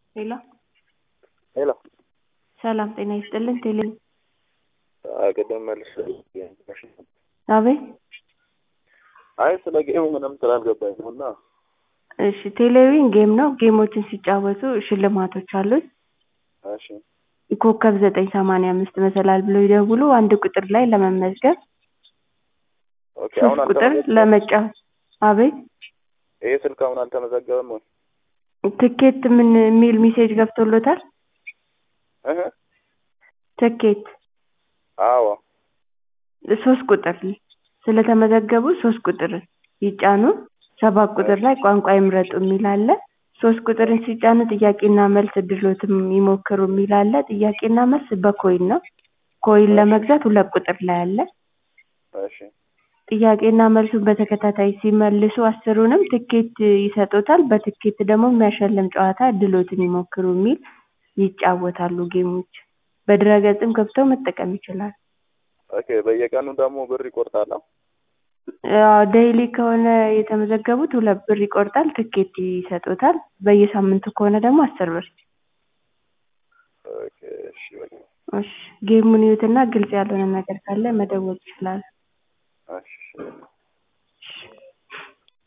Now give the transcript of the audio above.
ሄሎ ሄሎ ሰላም ጤና ይስጥልን ቴሌ ቅድም መልስ አቤት አይ ስለ ጌሙ ምንም ስላልገባኝ ነው እና እሺ ቴሌቪዥን ጌም ነው ጌሞችን ሲጫወቱ ሽልማቶች አሉት እሺ ኮከብ ዘጠኝ ሰማንያ አምስት መሰላል ብለው ይደውሉ አንድ ቁጥር ላይ ለመመዝገብ ኦኬ አሁን ሶስት ቁጥር አልተመዘገበም ለመጫወት አቤት ይሄ ስልክ አሁን አልተመዘገበም ወይ ትኬት ምን የሚል ሜሴጅ ገብቶሎታል እህ ትኬት አዎ ሶስት ቁጥር ስለተመዘገቡ ሶስት ቁጥር ይጫኑ ሰባት ቁጥር ላይ ቋንቋ ይምረጡ የሚል አለ ሶስት ቁጥርን ሲጫኑ ጥያቄና መልስ እድሎትም ይሞክሩ የሚል አለ ጥያቄና መልስ በኮይን ነው ኮይን ለመግዛት ሁለት ቁጥር ላይ አለ እሺ ጥያቄና መልሱን በተከታታይ ሲመልሱ አስሩንም ትኬት ይሰጡታል በትኬት ደግሞ የሚያሸልም ጨዋታ እድሎትን ይሞክሩ የሚል ይጫወታሉ ጌሞች በድረ-ገጽም ገብተው መጠቀም ይችላሉ ኦኬ በየቀኑ ደግሞ ብር ይቆርጣል አዎ ዴይሊ ከሆነ የተመዘገቡት ሁለት ብር ይቆርጣል ትኬት ይሰጡታል በየሳምንቱ ከሆነ ደግሞ አስር ብር ኦኬ እሺ በቃ እሺ ጌሙን ይዩትና ግልጽ ያልሆነ ነገር ካለ መደወል ይችላሉ እሺ